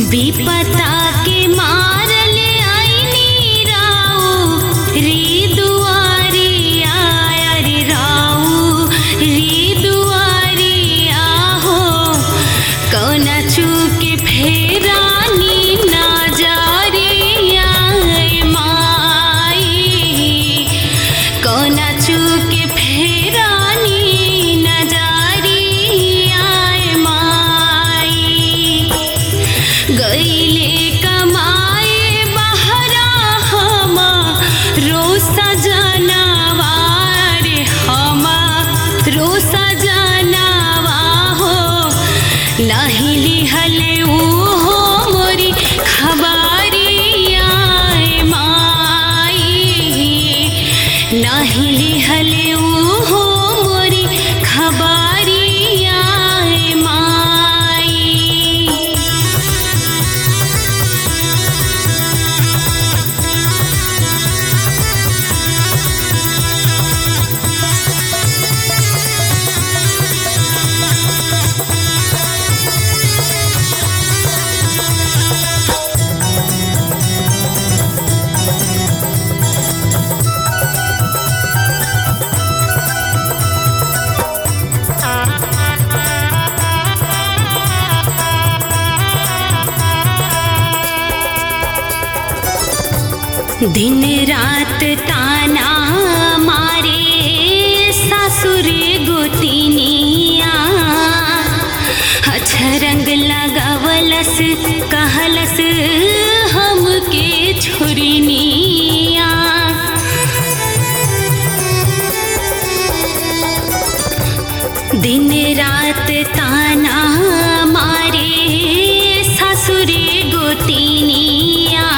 विपता के मारल आईनी राऊ रे दुआरिया रे राऊ रे दुआरिया हो कौना चूक फेरानी ना जा रे आए माई कौना चूक फेरानी ना जा रे आए माई गईले कमाए बहरा हमा रोसा जानवा रे हमा रोसा जानवा हो नाही लिहले हो मोरी खबारिया माई नाही लिहले हो मोरी खबारिया माई दिन रात ताना मारे सासुर गोतिनिया अछरंग लगावलस कहलस हमके छोरिनिया दिन रात ताना मारे ससुरे गोतिनिया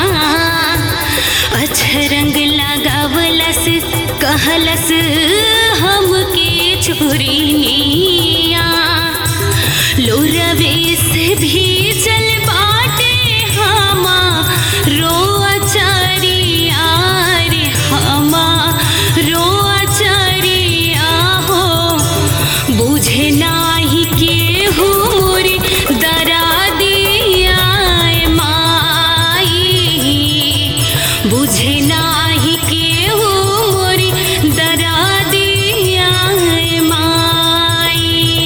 अछरंग लगावलस कहलस हमके छोरिनिया लोरवे से भी चल बाटे हमा रोआ चरिया रे हमा रोआ चरिया हो बुझे नाही केहू मोरी दरा दिया माई बुझे नाही केहू मोरी दरा दिया माई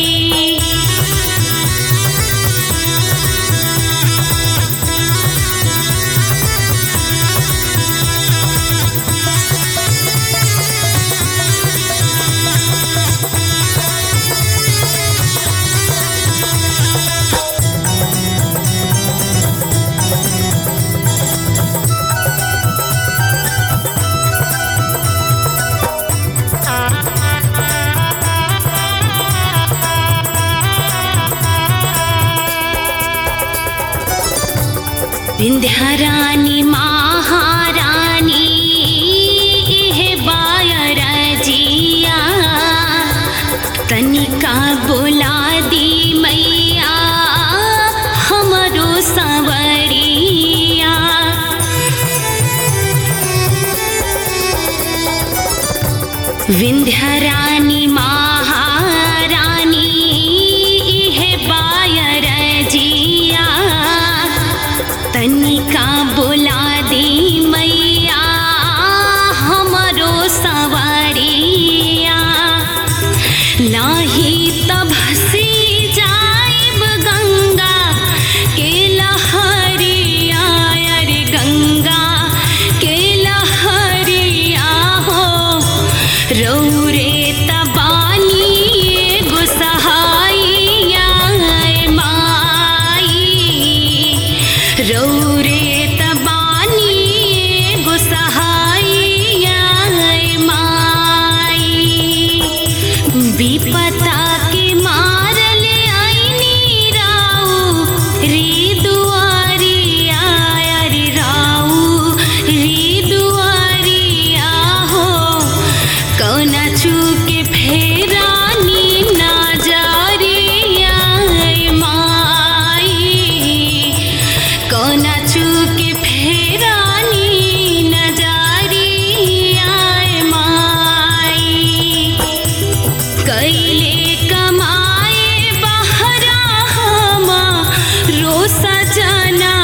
विंध्यारानी महारानी हे बायर जिया तनिका बोला दी मैया हमरो सवरिया विंध्यारानी महारानी हे बायर जिया तनिका बोला दी मैया हमरो सवारिया नाही तब हसी जाइब गंगा के लहरिया अरे गंगा के लहरिया हो रौरे तबानी एगो सहाइया माई रौरे तबानी एगो सहाइया माई विपता के मारल आईनी राऊ रे दुआरिया रे राऊ रे दुआरिया हो कौना चूक फेरानी ना जा रे माई कौना चूक फेरानी न जा रे माई कैले कमाए बहरा हमा रो सजना